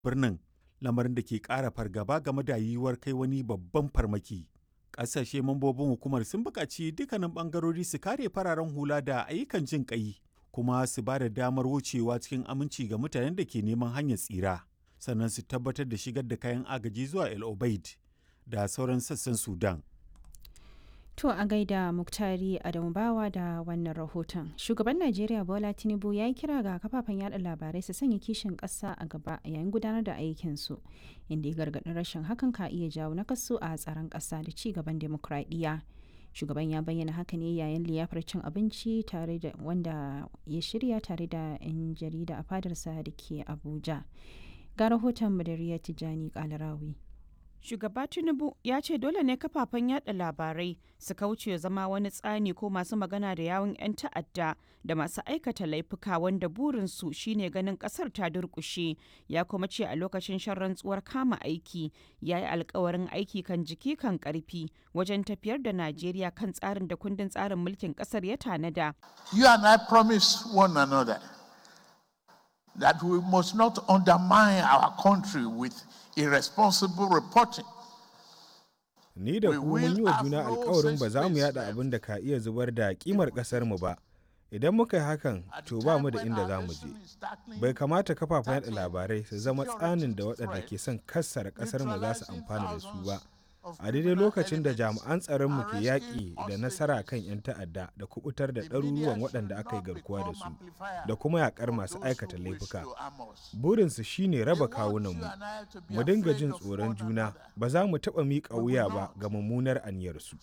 birnin lamarin da ke ƙara fargaba game da yiwuwar kai wani babban farmaki. Ƙasashe mambobin hukumar sun buƙaci dukkanin ɓangarori su kare fararen hula da ayyukan jin ƙai kuma su ba da damar wucewa cikin aminci ga mutanen da ke neman hanyar tsira sannan su tabbatar da shigar da kayan agaji zuwa El Obeid da sauran sassan Sudan. To a gaida Muktari Adamu Bawa da wannan rahoton. Shugaban Najeriya Bola Tinubu ya yi kira ga kafafen yada labarai su sanya kishin ƙasa a gaba yayin gudanar da aikinsu, inda ya gargaɗin rashin hakan ka iya jawo nakasu a tsaron ƙasa da ci gaban demokradiyya. Shugaban ya bayyana haka ne yayin liyafar cin abinci tare da wanda ya shirya tare da 'yan jarida a fadarsa da ke Abuja. Ga rahoton Madariya Tijjani Kalarawi. Shugaba Tinubu ya ce dole ne kafafen yada labarai su kauce zama wani tsani ko masu magana da yawun 'yan ta'adda da masu aikata laifuka wanda burinsu shine ganin kasar ta durkushe ya kuma ce a lokacin shan rantsuwar kama aiki ya yi alkawarin aiki kan jiki kan karfi wajen tafiyar da Najeriya kan tsarin da kundin tsarin mulkin kasar ya tanada. You and I promise one another that we must not undermine our country with irresponsible reporting. Ni da ku mun yi wa juna alkawarin ba za mu yada abin da ka iya zubar da kimar kasar mu ba. Idan muka yi hakan, to ba mu da inda za mu je. Bai kamata kafafen yada labarai su zama tsanin da waɗanda ke son kassara kasar mu za su amfana da su ba. A daidai lokacin da jami'an tsaron mu ke yaƙi da nasara kan 'yan ta'adda da kubutar da ɗaruruwan waɗanda aka yi garkuwa da su da kuma yaƙar masu aikata laifuka. Burinsu shine raba kawunanmu. Mu dinga jin tsoron juna ba za mu taɓa miƙa wuya ba ga mummunar aniyarsu.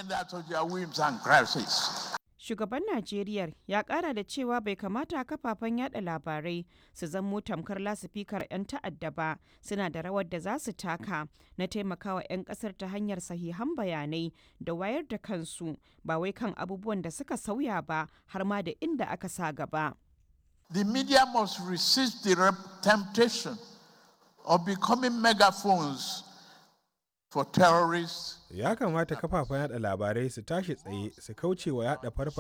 Shugaban Najeriya ya kara da cewa bai kamata kafafen yada labarai su zamo tamkar lasifikar 'yan ta'adda ba suna da rawar da za su taka na taimakawa 'yan kasar ta hanyar sahihan bayanai da wayar da kansu ba wai kan abubuwan da suka sauya ba har ma da inda aka sa gaba. The media must resist the temptation of becoming megaphones for terrorists Ya kamata kafafen yada labarai su tashi tsaye su kauce wa yada farfa